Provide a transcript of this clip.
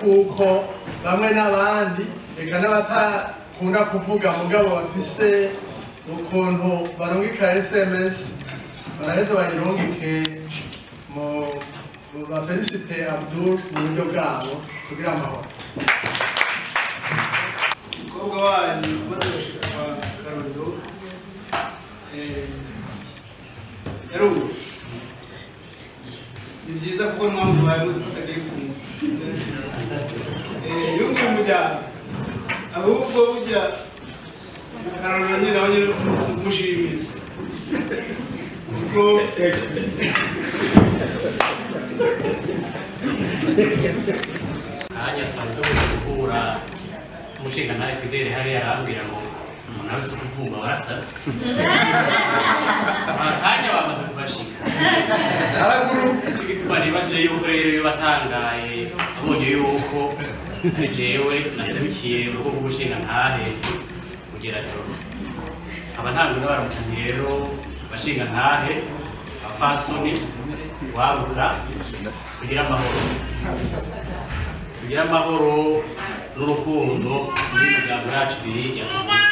kuko bamwe n'abandi eka n'abatakunda kuvuga mugabo bafise ukuntu barungika sms baraheza bayirungike mu mu ba felicite abdul mu buryo bwabo kugira amahoro umukobwa wanyu umaze gushika kwa karorero eh, yarubu ni byiza kuko mwamubaye muzi ko atagiye kumva Eh, yumviye umuryango ahubwo burya karorero nyine nawe nyine umushimira kuko kanya twari tumaze guhura umushinga ntawe fidele hariya arambwira ngo umuntu wese uri kuvumba warasaze akanya bamaze kubashika haraguru icyo gituma nibaje yuko rero iyo batangaye abonye yuko ari jewe naserukiye urugo rw'umushinga ntahe kugera joro aba ntabwo n'abaramutsanyi rero bashinga ntahe abafasoni wabuka kugira amahoro tugire amahoro n'urukundo muri miryango yacu ibiri ya